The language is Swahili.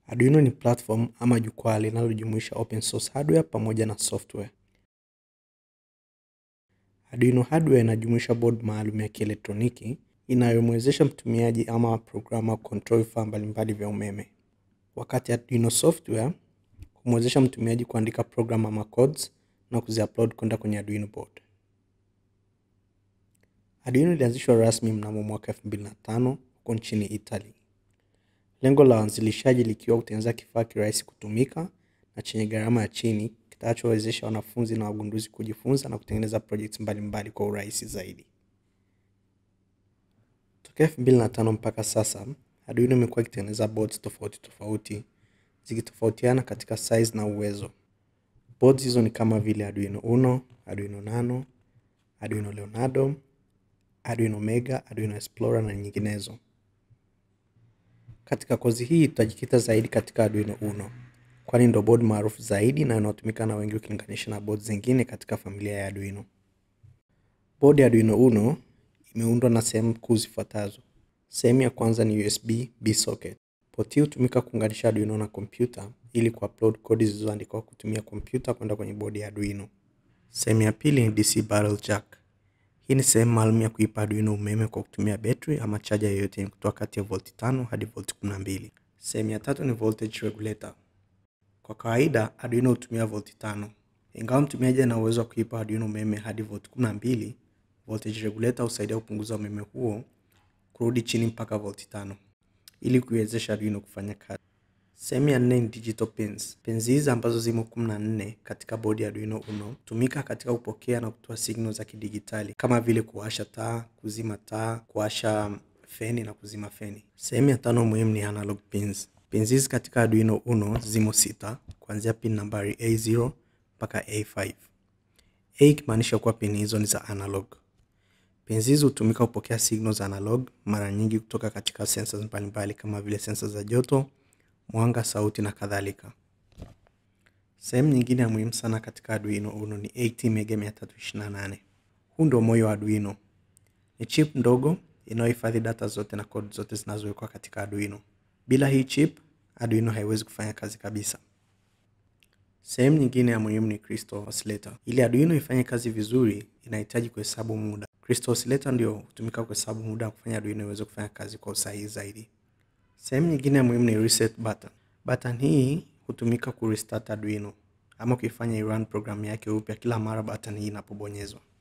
Arduino ni platform ama jukwaa linalojumuisha open source hardware pamoja na software. Arduino hardware inajumuisha board maalum ya kielektroniki inayomwezesha mtumiaji ama programa control vifaa mbalimbali vya umeme. Wakati Arduino software humwezesha mtumiaji kuandika program ama codes na kuziupload kwenda kwenye Arduino board. Arduino ilianzishwa rasmi mnamo mwaka 2005 huko nchini Italy. Lengo la waanzilishaji likiwa kutengeneza kifaa kirahisi kutumika na chenye gharama ya chini kitakachowezesha wanafunzi na wagunduzi kujifunza na kutengeneza projects mbalimbali kwa urahisi zaidi. Tokea 2005 mpaka sasa, Arduino imekuwa ikitengeneza boards tofauti tofauti zikitofautiana katika size na uwezo. Boards hizo ni kama vile Arduino Uno, Arduino Nano, Arduino Leonardo, Arduino Mega, Arduino Explorer na nyinginezo. Katika kozi hii tutajikita zaidi katika Arduino Uno, kwani ndo board maarufu zaidi na inayotumika na wengi ukilinganisha na board zingine katika familia ya Arduino. Board ya Arduino Uno imeundwa na sehemu kuu zifuatazo. Sehemu ya kwanza ni USB B socket. Port hii hutumika kuunganisha Arduino na kompyuta ili kuupload kodi zilizoandikwa kutumia kompyuta kwenda kwenye bodi ya Arduino. Sehemu ya pili ni DC barrel jack. Hii ni sehemu maalum ya kuipa Arduino umeme kwa kutumia betri ama chaja yoyote yenye kutoa kati ya volti 5 hadi volti 12. Sehemu ya tatu ni voltage regulator. Kwa kawaida Arduino hutumia volti 5. Ingawa mtumiaji ana uwezo wa kuipa Arduino umeme hadi volti 12, voltage regulator husaidia kupunguza umeme huo kurudi chini mpaka volti 5 ili kuiwezesha Arduino kufanya kazi. Sehemu ya nne ni digital pins. Pins hizi ambazo zimo 14 katika bodi ya Arduino Uno hutumika katika kupokea na kutoa signal za kidigitali kama vile kuwasha taa, kuzima taa, kuwasha feni na kuzima feni. Sehemu ya tano muhimu ni analog pins. Pins hizi katika Arduino Uno zimo sita kuanzia pin nambari A0 mpaka A5. A ikimaanisha kuwa pin hizo ni za analog. Pins hizi hutumika kupokea signal za analog mara nyingi kutoka katika sensors mbalimbali kama vile sensors za joto, mwanga, sauti na kadhalika. Sehemu nyingine ya muhimu sana katika Arduino Uno ni ATmega328. Huu ndio moyo wa Arduino. Ni chip ndogo inayohifadhi data zote na code zote zinazowekwa katika Arduino. Bila hii chip, Arduino haiwezi kufanya kazi kabisa. Sehemu nyingine ya muhimu ni crystal oscillator. Ili Arduino ifanye kazi vizuri, inahitaji kuhesabu muda. Crystal oscillator ndio hutumika kuhesabu muda na kufanya Arduino iweze kufanya kazi kwa usahihi zaidi. Sehemu nyingine ya muhimu ni reset button. Button hii hutumika kurestart Arduino ama kuifanya irun programu yake upya kila mara button hii inapobonyezwa.